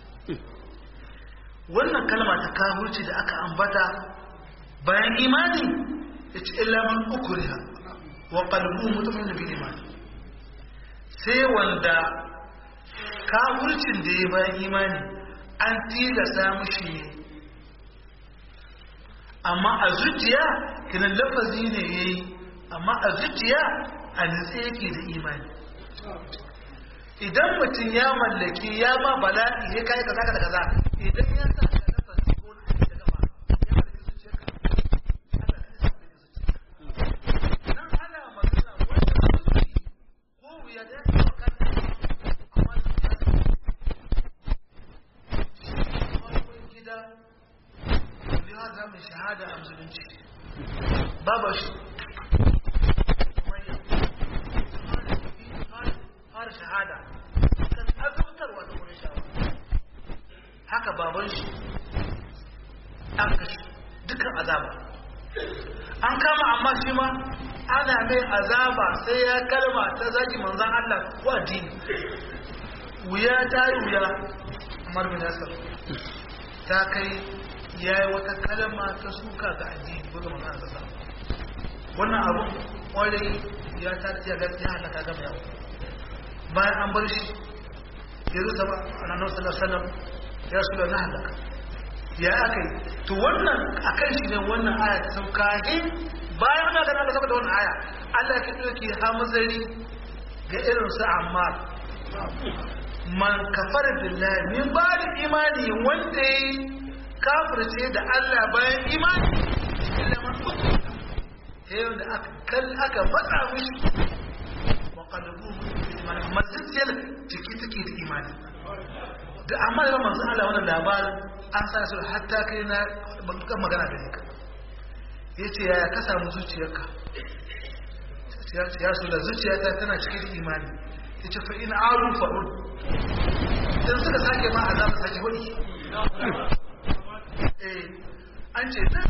wannan kalma ta kafirci da aka ambata bayan imani ya ci ilaman ukuriha wa qalbu mutumin da bi imani sai wanda kafircin da ya bayan imani an tilasta mushi ne amma a zuciya kinan lafazi ne ya yi amma a zuciya a nutse yake da imani idan mutum ya mallaki ya ma bala'i ya kai kaza kaza kaza idan ya sa ka lafazi ko na da gaba ya mallaki zuciya ka nan ana magana wanda zuci ko wuya da ya kama amma da gida لهذا من شهادة أم زلنشي بابا شو har shahada kan azabtarwa da wurin shawa haka baban shi an kashi dukkan azaba an kama amma shi ma ana mai azaba sai ya kalma ta zaki manzan Allah ko addini wuya ta yi wuya Umar bin Yasir ta kai ya yi wata kalma ta suka ga addini ko ga manzan Allah wannan abu kwarai ya ta ya ga ya halaka gaba yawa bayan an bar shi ya zo zama a nan sallallahu alaihi wasallam ya rasu da na halaka ya aka yi to wannan akan shi ne wannan aya ta sauka bayan ana gana da saboda wannan aya Allah ya ɗauki hamzari ga irin su ammar man kafar billahi min ba da imani wanda ya kafirce da Allah bayan imani illa man kutu sai da aka kal aka matsa mishi wa qalbu imani masjidiyar ciki take da imani da amma da manzo Allah wannan labarin an sa su hatta kai na ban magana da ka yace yaya ka samu zuciyarka ya su da zuciyata tana cikin imani yace fa in aru fa'ud dan suka sake ma azaba sake wani eh an ce nan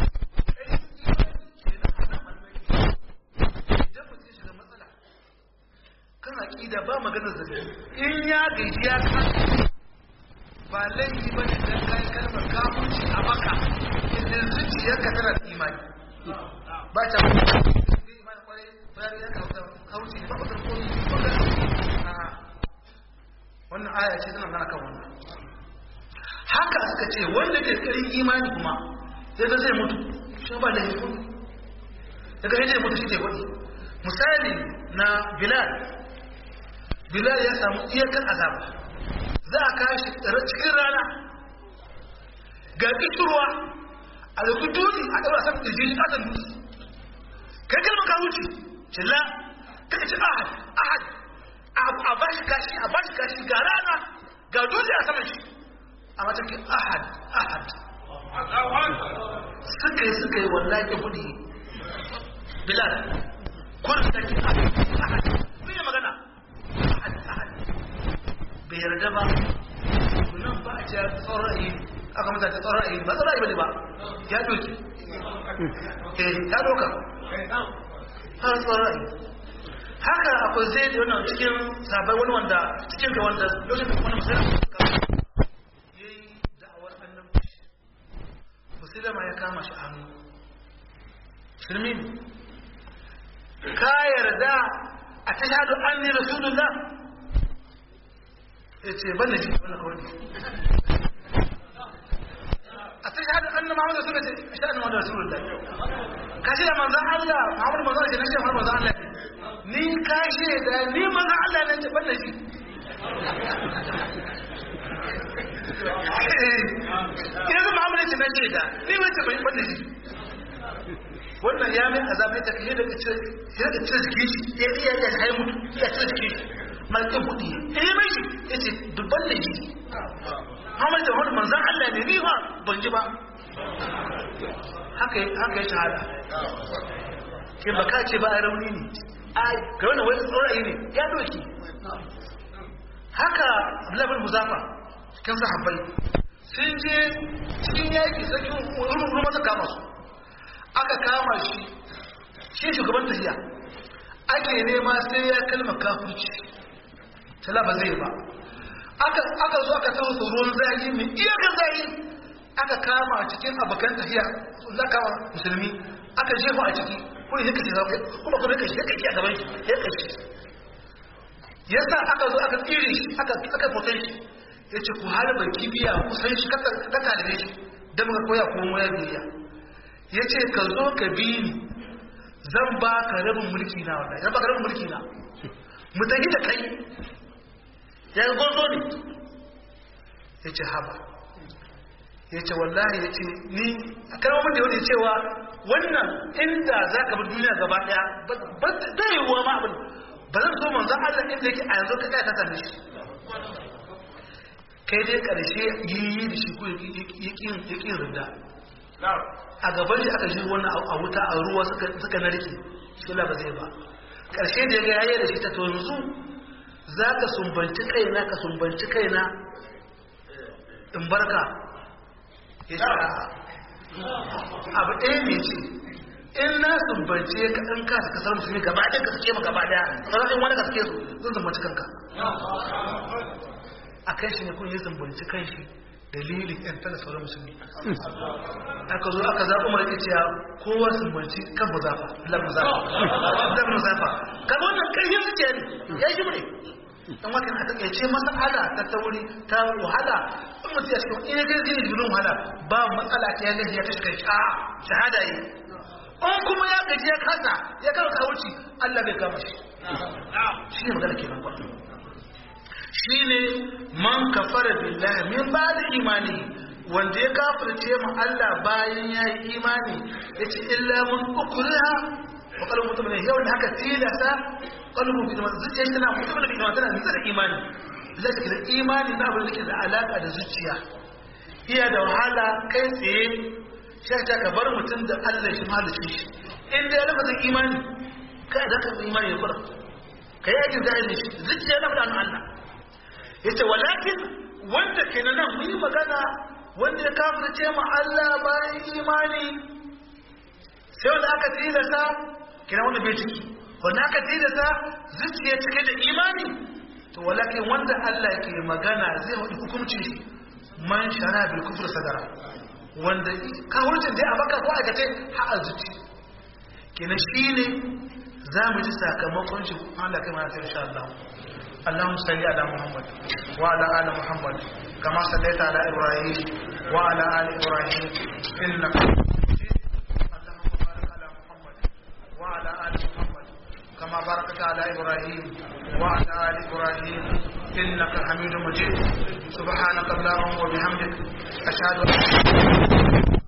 kan aƙida ba maganar zabi in ya gaji ya kan ba laifi ba ne don kayan kalmar kamunci a maka idan zuciyarka tana da imani ba ta imani kwarai bayan ya kauce ba ba karko wannan aya ce tana nana kan wannan haka suka ce wanda ke karin imani kuma sai ga zai mutu shi ba da hikun daga zai mutu shi ke wani misali na bilal bilal ya samu iyakan azaba za a kashi cikin rana ga kishirwa a da dutse a ɗaura san ƙirji shi ƙasan dutse kai kalmar ka wuce cilla kai ce ahad ahad a ba shi kashi a ba shi kashi ga rana ga dutse a saman shi a matakin ahad ahad suka yi suka yi wallahi buɗe bilal kurin da ke ahad ahad sun yi magana ahad ahad bai yarda ba nan ba a ce tsoron ra'ayi aka mata ta tsoron ra'ayi ba tsoron ra'ayi ba ne ba ya doki eh ya doka har tsoron ra'ayi haka akwai zai da wannan cikin sabai wani wanda cikin ga wanda lokacin wani musulun ya yi da'awar annabci musulama ya kama shi hannu shirmin ka yarda a ta shaɗu an ne rasulullah ya ce ban da shi wani kawai a ta shaɗu an na mahammadu suka ce a shaɗu mahammadu rasulullah ka shi da manzan allah mahammadu manzan shi na shi mahammadu manzan allah ni ka shaida ni manzan allah ne ce ban da shi yanzu muhammadu ce na shaida ni mai ce ban da shi wannan ya mai azabai ta kai daga cire jikin shi ya iya ya hai mutu ya cire jikin shi malkin kudi ya yi mai shi ya ce dubban da jiki hamar da wani manzan Allah ne ni ba ban ji ba haka ya shahada ke baka ce ba a rauni ne ai ga wani wani tsorayi ne ya doki haka abdullahi muzafa cikin sahabbai sun je cikin yaki sakin rumun masa kama su aka kama shi shi shugaban tafiya ake nema sai ya kalma kafirci tala ba zai ba aka zo aka taho ruwan zagi mai iyakar zagi aka kama cikin abokan tafiya za kama musulmi aka jefa a ciki kuma ya kashe zafi kuma kuma ya kashe ya kashe a gaban shi ya kashe yasa aka zo aka tsire shi aka aka fotan shi ya ce ku harba kibiya kusan shi kaka da shi don muka koya kuma ya biya ya ce ka zo ka bi ni zan ba ka rabin mulki na wanda zan ba ka rabin mulki na mu tafi da kai ya yi gwarzo ne ya ce haba ya ce wallahi ya ce ni a kalmomin da yau ne cewa wannan inda za ka bi duniya gaba daya ba zai yiwuwa ma abin ba zan so manzan Allah inda yake a yanzu ka ɗaya ta same shi kai dai ƙarshe yi da shi ko ya ƙin rinda a gaban shi aka shi wannan a wuta a ruwa suka narke shi ba zai ba ƙarshe da ya ga yayi da shi ta to yanzu za ka sumbanci kaina ka sumbanci kaina in barka ya ce abu ɗaya ne ce in na sumbance ka in ka suka samu musulmi gaba ɗaya ka suke ma gaba ɗaya sauran in wani ka suke su zan sumbanci kanka a kan shi ne kun yi sumbanci kan shi dalilin yan tana sauran musulmi aka zo aka zaɓi mara cewa kowa sumbanci kan muzafa lam muzafa lam muzafa kan wannan ƙarfin suke ne ya yi ne dan wakan a takaice masala ta tauri ta wahala in mutum ya cikin ina kai zini jirin wahala ba matsala ta ya gaji ya ta shiga a shahada yi in kuma ya gaji ya kasa ya kama kawuci Allah bai kama shi shi ne magana kenan kwa shi ne man kafara billahi min ba da imani wanda ya kafirce mu Allah bayan ya yi imani ya ce illa mun ukuriha wa kalmar mutum ne yau da haka tilasa kalmar mutum ne zuciya tana mutum da kuma tana nisa da imani zai da imani na abin da ke da alaka da zuciya iya da wahala kai tsaye shi ta ka bar mutum da Allah shi mahalicci shi in da ya lafa imani kai da ka imani ya kura kai yakin zahiri shi zuciya na faɗa Allah yace walakin wanda ke nan mun yi magana wanda ya kafirce ma Allah bayan imani sai wanda aka tilasta kina wanda bai ciki wanda aka tilasta zuciya cike da imani to walakin wanda Allah ke magana zai wadi hukunci man shara bil kufr sadara wanda kawurcin dai a baka ko aikace ha a zuci kina shine za mu ji sakamakon shi Allah kai mana insha Allah اللهم صل على محمد وعلى ال محمد كما صليت على ابراهيم وعلى ال ابراهيم انك اللهم بارك على محمد وعلى ال محمد كما باركت على ابراهيم وعلى ال ابراهيم انك حميد مجيد سبحانك اللهم وبحمدك اشهد ان لا اله الا انت